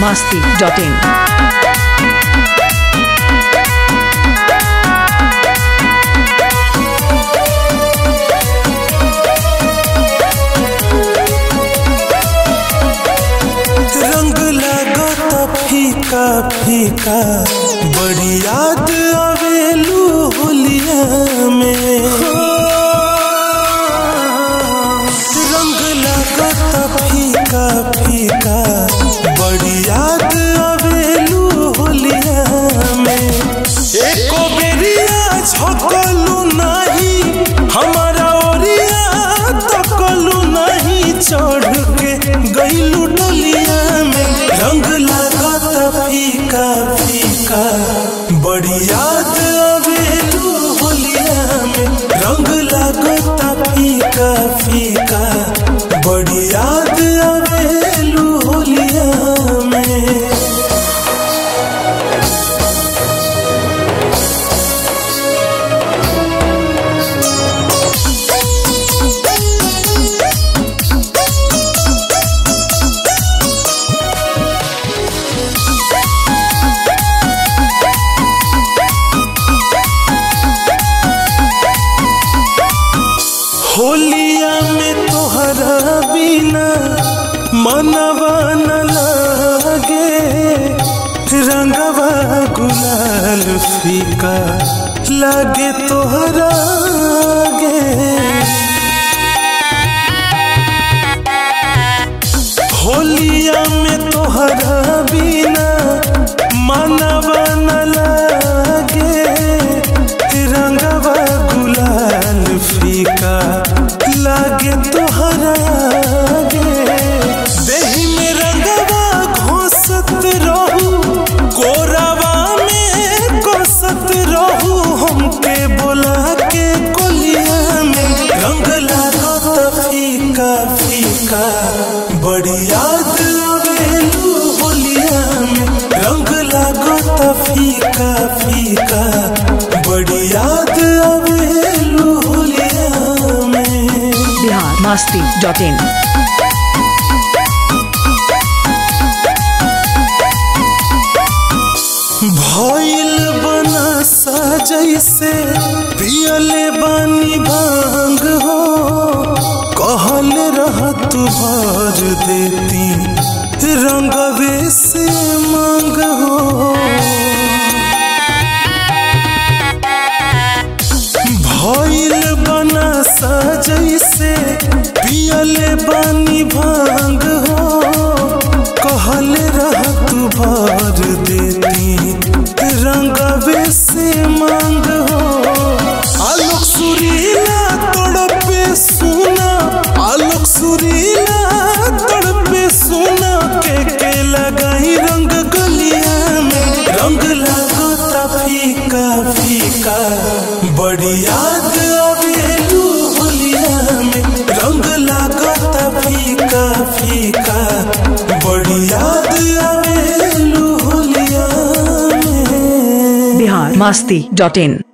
masti.in. रंग लागत फीका फीका बड़ी याद आवेलू होलिया में रंग लागत फीका फीका बड़ी याद आवेलू होलिया में एको बेरिया झकलू नहीं हमारा ओरिया तकलू नहीं चढ़ के गईलू डलिया में रंग लागत फीका फीका बड़ी याद आवेलू होलिया में रंग लागत फीका फीका बड़ी याद आवेलू होलिया में होलिया में तोहरा बिना मनवा न लागे रंगवा गुलाल फीका लागे तोहरा गे होलिया में तोहरा बिना मनवा न लागे रंगवा गुलाल फीका लागे तोहरा गे देही में रंगवा घोसत रहू कोरावा में कोसत रहू हमके बोला के कोलिया में रंग लागत फीका फीका बड़ी याद आवेलू होलिया में रंग लागत फीका फीका बड़ी याद आवेलू होलिया में Bihar masti.in. भइल बना जैसे पियले बानी भांग हो कहल रहत भर देती रंगवे से मांग हो भइल बना जैसे पियले बानी भांग हो कहल रहत भर देती रंगवे से मांग हो आलोक सुरीला तड़पे सुना आलोक सुरीला तड़पे सुना के के लगाई रंग गलिया में रंग लागता फीका फीका बड़ी याद आवेलू होलिया में रंग लागता फीका फीका बड़ी याद आवेलू होलिया में Bihar masti.in.